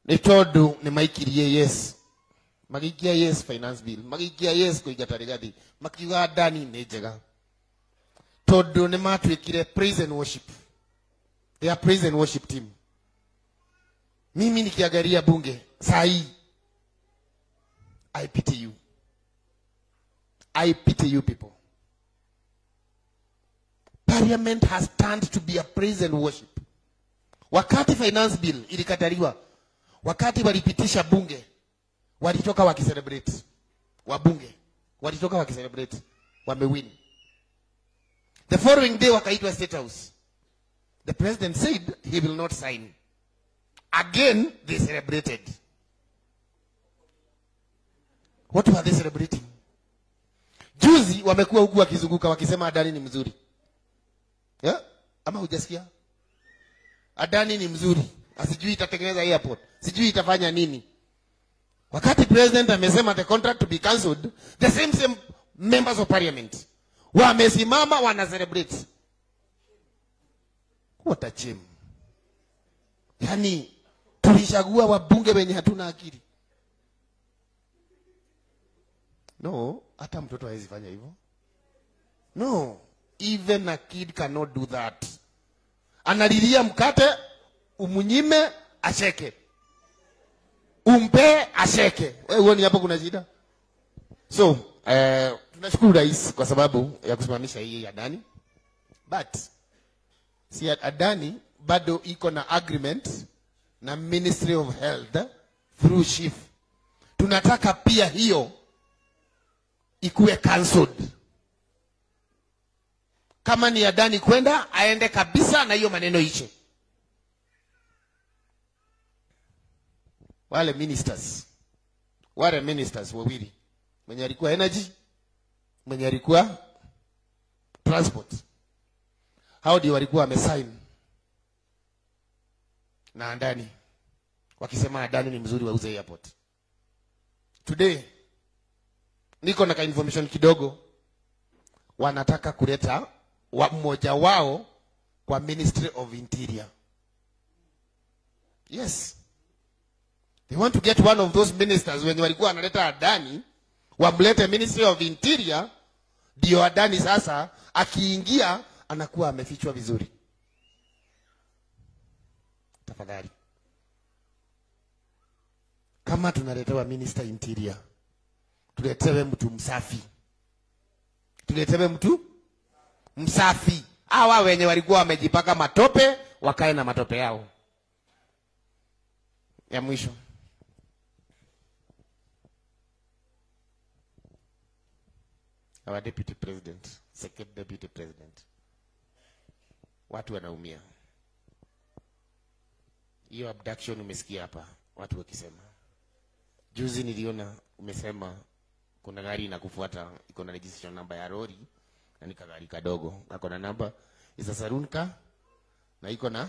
nä tondå nä maikirie yes magäikia yes finance bill magäikia yes kå ingata rigathi makiuga ndani nä njega tondå nä matuä kire praise and worship they are praise and worship team mimi nikiangalia bunge saa hii i pity you i pity you people parliament has turned to be a praise and worship wakati finance bill ilikataliwa wakati walipitisha bunge walitoka wakicelebrate wabunge walitoka wakicelebrate wamewin the following day wakaitwa state house the president said he will not sign again they celebrated what were they celebrating juzi wamekuwa huku wakizunguka wakisema adani ni mzuri yeah? ama hujasikia adani ni mzuri asijui itatengeneza airport sijui itafanya nini wakati president amesema the contract to be cancelled the same same members of parliament wamesimama wana celebrate what a shame yani tulishagua wabunge wenye hatuna akili no hata mtoto hawezi fanya hivyo no even a kid cannot do that analilia mkate umunyime asheke umpe asheke wewe huoni hapo kuna shida so eh, tunashukuru rais kwa sababu ya kusimamisha hii adani but si adani bado iko na agreement na ministry of health through chief tunataka pia hiyo ikuwe cancelled kama ni adani kwenda aende kabisa na hiyo maneno ishe wale ministers wale ministers wawili mwenye alikuwa energy mwenye alikuwa transport hao ndio walikuwa wamesign na andani wakisema adani ni mzuri wauze airport today niko na ka information kidogo wanataka kuleta wa mmoja wao kwa ministry of interior yes they want to get one of those ministers wenye walikuwa wanaleta adani wamlete ministry of interior ndio adani sasa akiingia anakuwa amefichwa vizuri tafadhali kama tunaletewa minister interior tuletewe mtu msafi tuletewe mtu msafi hawa wenye walikuwa wamejipaka matope wakae na matope yao ya mwisho our deputy president second deputy president watu wanaumia hiyo abduction umesikia hapa watu wakisema juzi niliona umesema kuna gari inakufuata iko na registration namba ya lori na ni kagari kadogo ako na namba isa sarunka na iko na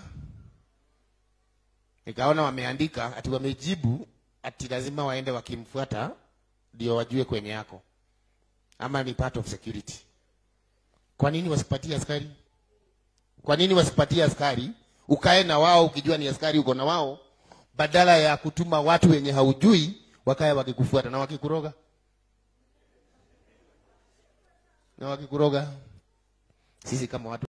nikaona wameandika ati wamejibu ati lazima waende wakimfuata ndio wajue kwenye yako ama ni part of security kwa nini wasipatie askari kwa nini wasipatie askari ukae na wao ukijua ni askari uko na wao badala ya kutuma watu wenye haujui wakae wakikufuata na wakikuroga na wakikuroga sisi kama watu